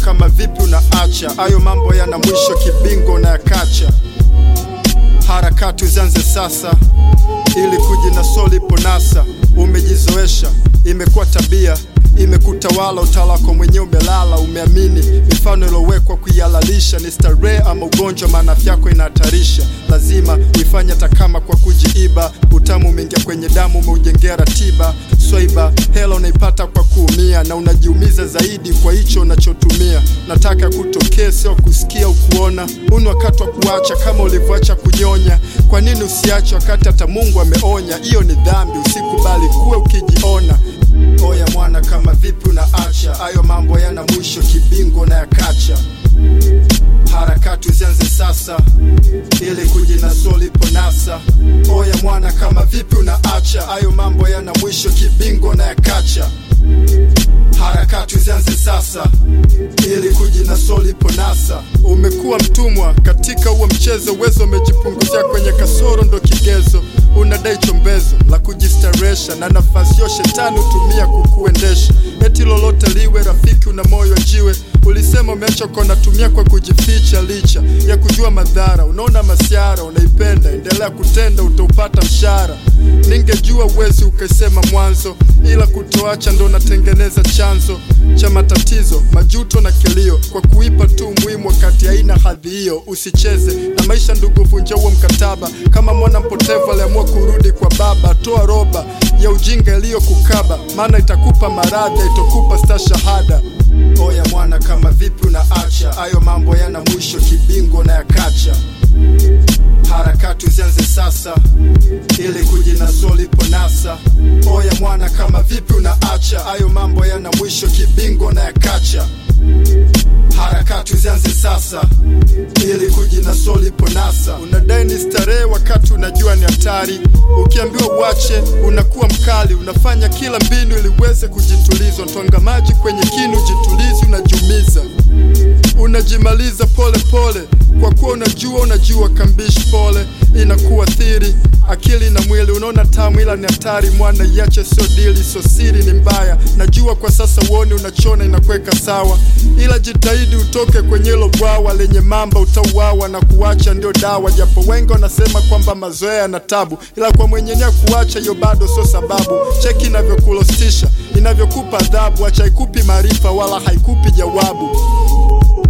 kama vipi unaacha hayo mambo yana mwisho kibingo na yakacha harakati uzianze sasa ili kujinasoli ipo nasa umejizoesha imekuwa tabia imekutawala utawala wako mwenyewe umelala umeamini mifano iliyowekwa kuihalalisha ni starehe ama ugonjwa maana afya yako inahatarisha lazima uifanye hata kama kwa kujiiba utamu umeingia kwenye damu umeujengea ratiba swaiba hela unaipata kwa kuumia na unajiumiza zaidi kwa hicho unachotumia nataka kutokee sio kusikia ukuona huu ni wakati wa kuacha kama ulivyoacha kunyonya kwa nini usiache wakati hata mungu ameonya hiyo ni dhambi usikubali kuwe ukijiona oya mwana kama vipi unaacha hayo mambo yana mwisho kibingo na yakacha harakati uzianze sasa ili kujinasoli ipo nasa oya mwana kama vipi unaacha hayo mambo yana mwisho kibingo na yakacha harakati uzianze sasa ili kujinasoli ipo nasa umekuwa mtumwa katika huo mchezo uwezo umejipunguzia kwenye kasoro ndo kigezo unadai chombezo la kujistarehesha na nafasi hiyo shetani hutumia kukuendesha eti lolote liwe rafiki una moyo jiwe ulisema umeacha kwa unatumia kwa kujificha licha ya kujua madhara unaona masiara unaipenda endelea kutenda utaupata mshara ningejua uwezi ukasema mwanzo ila kutoacha ndo unatengeneza chanzo cha matatizo majuto na kilio kwa kuipa tu umuhimu wakati haina hadhi hiyo usicheze na maisha ndugu vunja huo mkataba kama mwana mpotevu aliamua kurudi kwa baba toa roba ya ujinga iliyokukaba maana itakupa maradha itokupa sta shahada oya mwana kama vipi unaacha hayo mambo yana mwisho kibingo na yakacha harakati uzianze sasa ili kujinasoli ipo nasa oya mwana kama vipi unaacha hayo mambo yana mwisho kibingo na yakacha harakati uzianze sasa ili kujinasoli ipo nasa unadai ni starehe wakati unajua ni hatari ukiambiwa uache unakuwa mkali unafanya kila mbinu ili uweze kujituliza twanga maji kwenye kinu jitulizi unajiumiza unajimaliza pole pole kwa kuwa unajua unajua kambishi pole inakuathiri akili na mwili unaona tamu ila ni hatari mwana iache sio dili sio siri ni mbaya najua kwa sasa uone unachona inakuweka sawa ila jitahidi utoke kwenye hilo bwawa lenye mamba utauawa na kuacha ndio dawa japo wengi wanasema kwamba mazoea na tabu ila kwa mwenyenea kuacha hiyo bado sio sababu cheki inavyokulostisha inavyokupa adhabu acha haikupi maarifa wala haikupi jawabu